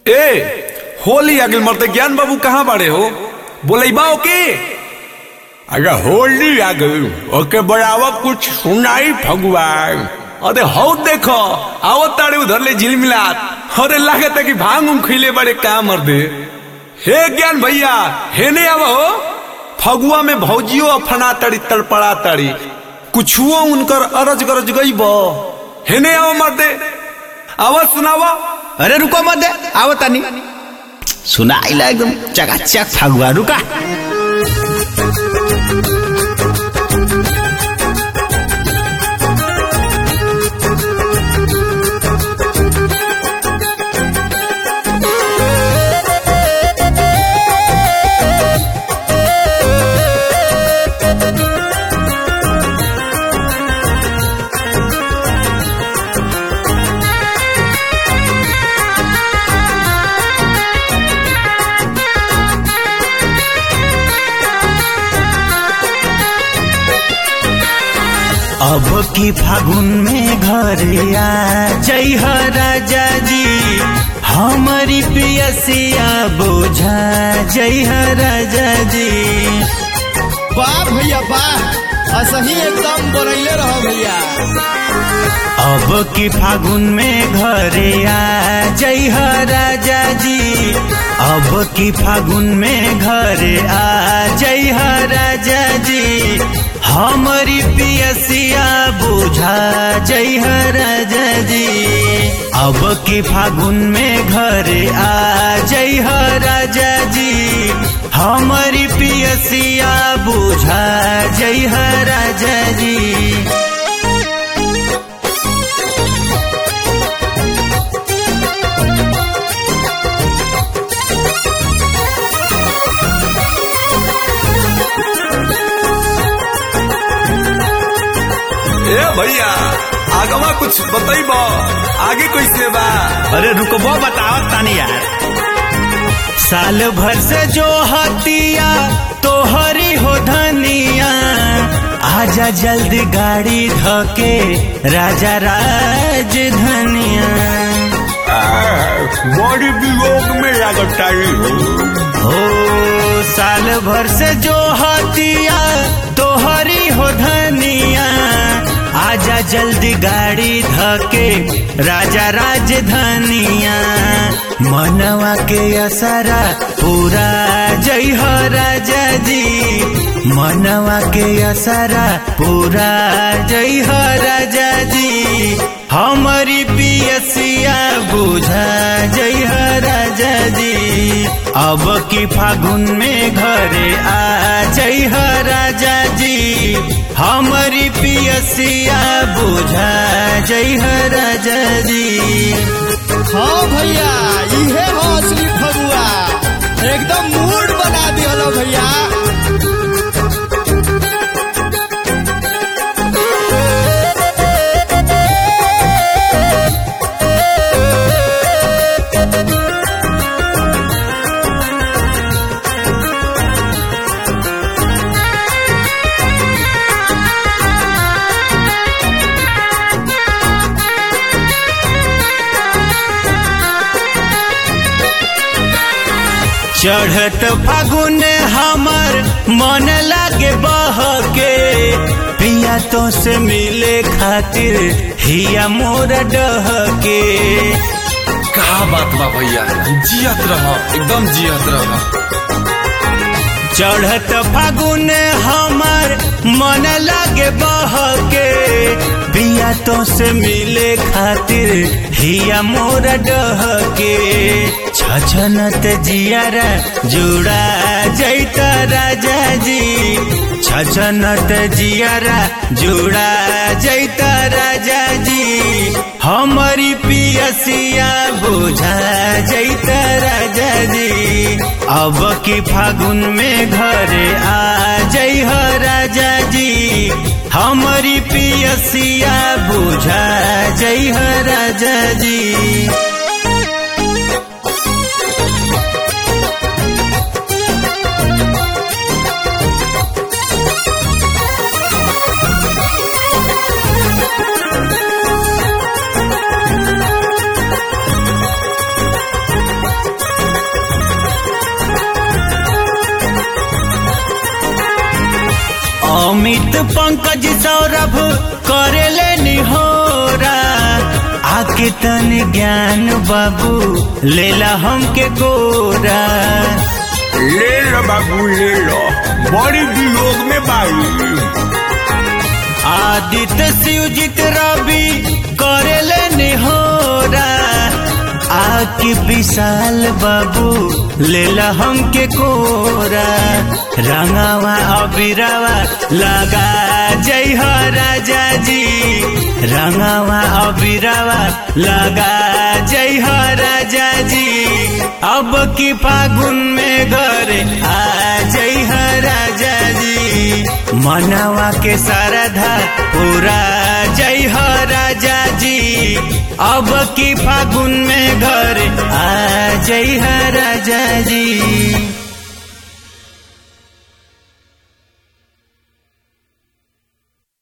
ए होली आगिल मरते ज्ञान बाबू कहाँ बाड़े हो बोलेबा ओके अरे होली आ गई ओके बराबर कुछ सुनाई भगवान अरे हो देखो आवत ताड़े उधर ले झिलमिलात अरे लागत है कि भांग उंग खिले बड़े काम मर दे हे ज्ञान भैया हे ने आवा हो फगुआ में भौजियो अफना तड़ी तड़पड़ा तड़ी कुछुओ उनकर अरज गरज गई बो हे ने आवा मर दे आवाज सुनावा अरे रुको मत दे आओ तानी सुनाइला एकदम चकाचक फगुआ रुका अब की फागुन में घर आ जय हो राजा जी हमारी पियसिया बोझा जय हो राजा जी वाह भैया वाह असही एकदम बोलैले रहो भैया अब की फागुन में घरे आ जय हो राजा जी अब की फागुन में घरे आ जय हो राजा जी हमारी पियसिया बुझा जय हो राजा जी अब की फागुन में घरे आ जय हो राजा जी हमारी पियसिया बुझा जय हो राजा जी ए भैया आगवा कुछ बताइबो आगे कैसे बा अरे रुकबो बताओ तानी यार साल भर से जो हतिया तोहरी हो धनिया आजा जल्दी गाड़ी धके राजा राज धनिया बड़ी वियोग में लगता हो साल भर से जो हतिया तोहरी हो धनिया आजा जल्दी गाड़ी धके राजा राज धनिया मनवा के असरा पूरा जय हो राजा जी मनवा के असरा पूरा जय हो राजा जी हमारी पियसिया बुझा जय हो राजा जी अब की फागुन में घरे आ जय हो राजा जी हमारी पियसिया बुझा जय हो राजा जी हाँ भैया इहे हो असली फगुआ एकदम मूड बना दिहलो भैया चढ़त फागुन हमर मन लागे बहके पिया तो से मिले खातिर हिया मोर डहके का बात बा भैया जियत रह एकदम जियत रह चढ़त फागुन हमर मन लागे बहके पिया तो से मिले खातिर हिया मोर डहके छछनत जियारा जुड़ा जैत राजा जी छछनत जियारा जुड़ा जैत राजा जी हमारी पियसिया बुझा जैत राजा जी अब की फागुन में घरे आ जय हो राजा जी हमारी पियसिया बुझा जय हो राजा जी अमित पंकज सौरभ करेले निहोरा आके तन ज्ञान बाबू लेला हमके गोरा ले लो बाबू ले लो बड़ी वियोग में बाई आदित्य शिवजित रवि करेले निहोरा आके विशाल बाबू लेला हमके कोरा रंगावा अबिरावा लगा जय हो राजा जी रंगावा अबिरावा लगा जय हो राजा जी अब की फागुन में घर आ जय हो राजा जी मनवा के सरधा पूरा जय हो राजा जी अब की फागुन में घर आ जय हो राजा जी